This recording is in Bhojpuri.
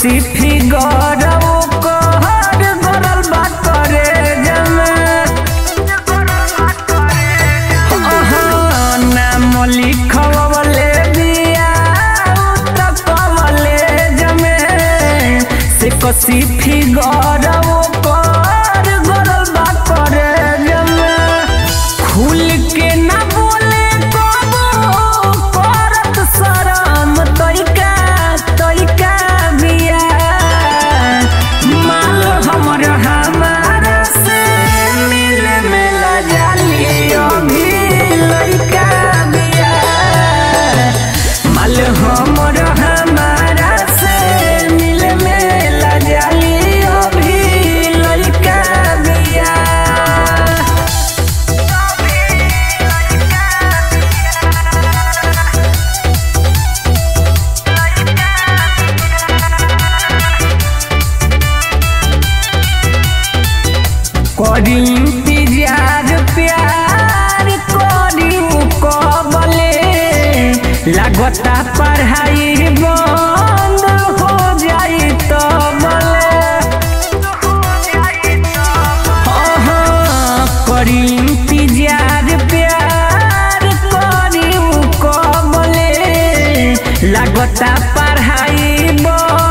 कसी फिगर कहर गरल बा करे जमे नाम लिखवले बिया त कवले जमे से कसी फिगर कहर गरल बा करे जमे खुल के ना बोले कबो करत शरम तइका तइका बिया माल हमर हमारा से मिले मिला जाली अभी लइका बिया माल हमर हमारा से मिले मिला जाली अभी लइका बिया करी इंतजार प्यार करी कबले लागता पढ़ाई बंद हो जाई तबले हाँ, करी इंतजार प्यार करी कबले लागता पढ़ाई बंद